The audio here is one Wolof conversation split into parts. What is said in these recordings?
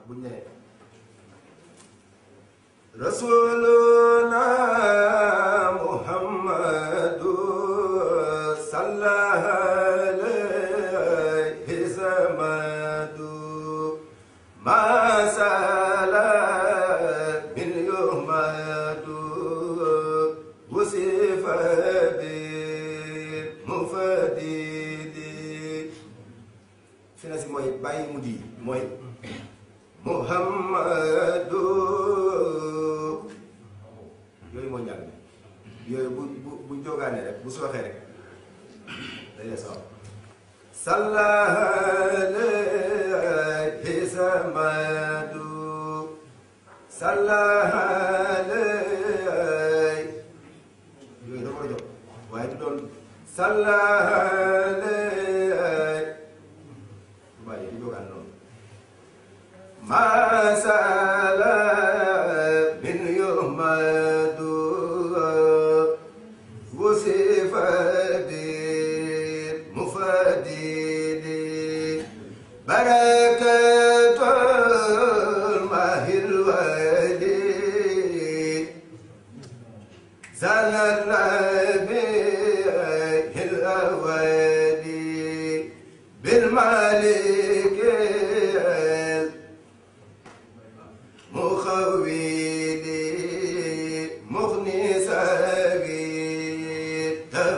buñ ne rasuluna muhammadu sallallahu alayhi samadu masala min yuhmadu wusifa bi mufadidi fi na si mooy bàyyi mu di mooy muhammadu yooyu mooy njàng mi yooyu bu bu bu jógaane rek bu sooxee rek day des waaw sallahalay samadu sallahalay yooyu da ko war a jóg waaye du doon sallahalay waaye du jógaan noonu masala min yumadu wusifa bi mufadidi barakatul mahil wali zalalabi hilawali بالمالك مخويلي مغني سبيل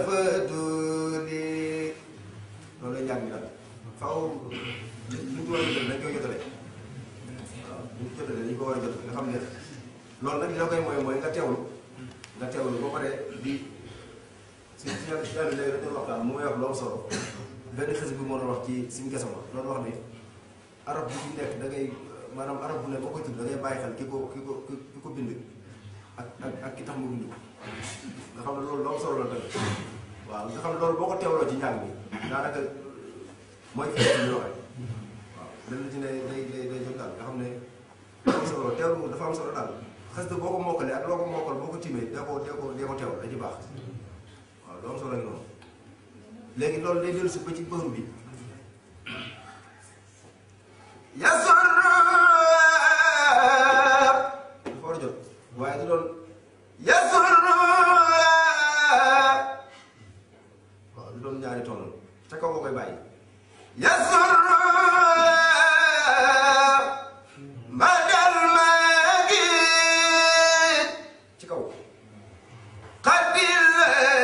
تفضلي loolu la njàng mi nag faaw li ñu war a jot dañ koy jotale waaw li ñu jotale dañ ko war a jot nga xam ne loolu nag li la koy mooy mooy nga teewlu nga teewlu boo paree di si si yàlla si yàlla léegi dañu waxtaan mu may wax lu am solo benn xës bi moo doon wax ci suñu gesama loolu wax ni arab bu ci nekk da ngay maanaam arab bu ne boo koy tudd da ngay bàyyi xel ki ko ki ko ki ko bind ak ak ak ki tax mu bind ko nga xam ne loolu lu am solo la tamit waaw nga xam ne loolu boo ko teewloo ci njàng bi daanaka mooy fi ñu waxee waaw lenn ci ne day day day jot daal nga xam ne dafa am solo teewlu dafa am solo daal xës de boo ko mokkalee ak loo ko mokkal boo ko timee dee ko dee ko dee ko teewlu da ci baax waaw lu am solo la noonu léegi loolu day dellu si ba ci bëru bi yasor dafa war a jot waaye du doon yasor waaw du doon ñaari toon ca kaw nga koy bàyyi yasor madal magi ci kaw xadil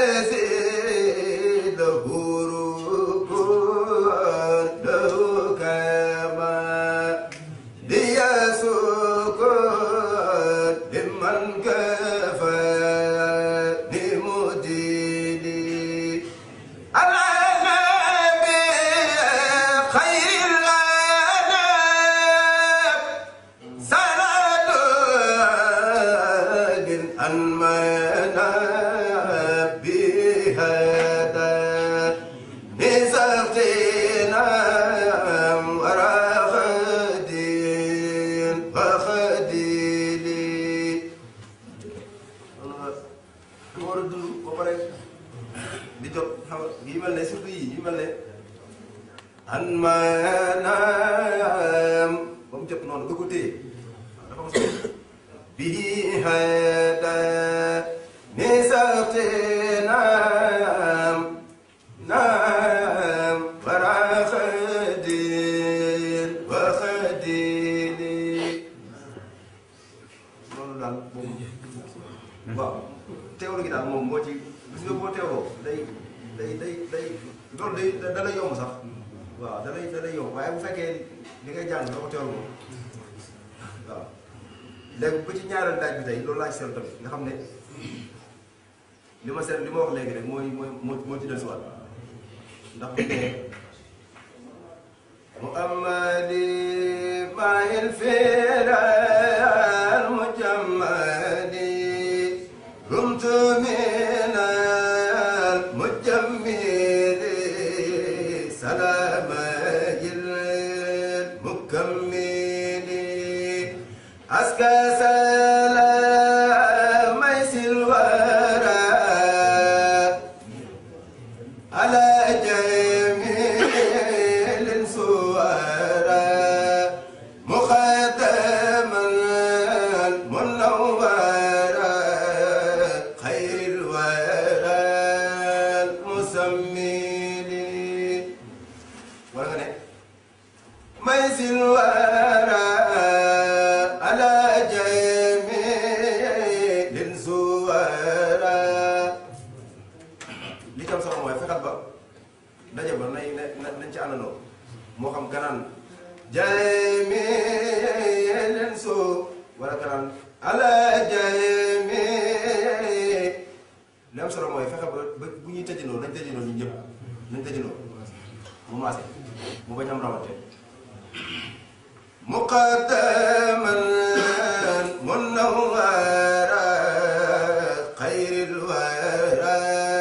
an maanaam ba mu jot noonu nga ko téye waaw dafa am solo bii hada ni sarte naam naam wara xadin wa xadini loolu daal moom waaw teewlu gi daal moom moo ci gis nga boo teewloo day day day day loolu day da lay yomb sax waaw da lay da lay yomb waaye bu fekkee li ngay jàng doo ko teewlu moom waaw léegi ba ci ñaareel daaj bi tey loolu laa ci seetlu tamit nga xam ne li ma seet li ma wax léegi rek mooy mooy moo moo ci dellusiwaat ndax bu dee muhammadi maahil firal mujammadi rumtu minal mujammidi salamayil mukammili aska salamay silwara على جميل الصور مخدم ميز الورى على جميع الزوارى li tam solo mooy fexeel ba daje ba nay na nañ ci àndandoo moo xam ganaan jami leen soo wala ganaan ala jami li am solo mooy fexe ba ba bu ñuy tëjandoo nañ tëjandoo ñun ñëpp nañ tëjandoo mu maase mu bañ am rawante muqaddaman munawwara xayril wara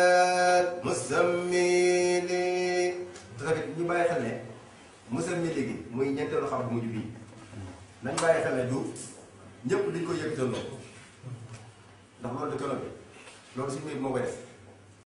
musammili te tamit ñu bàyyi xel ne musammili gi muy ñeenteelu xam bu mujj bii nañ bàyyi xel ne du ñëpp dañ koy yëkkatandoo ndax loolu de kano bi loolu suñu mbir moo koy def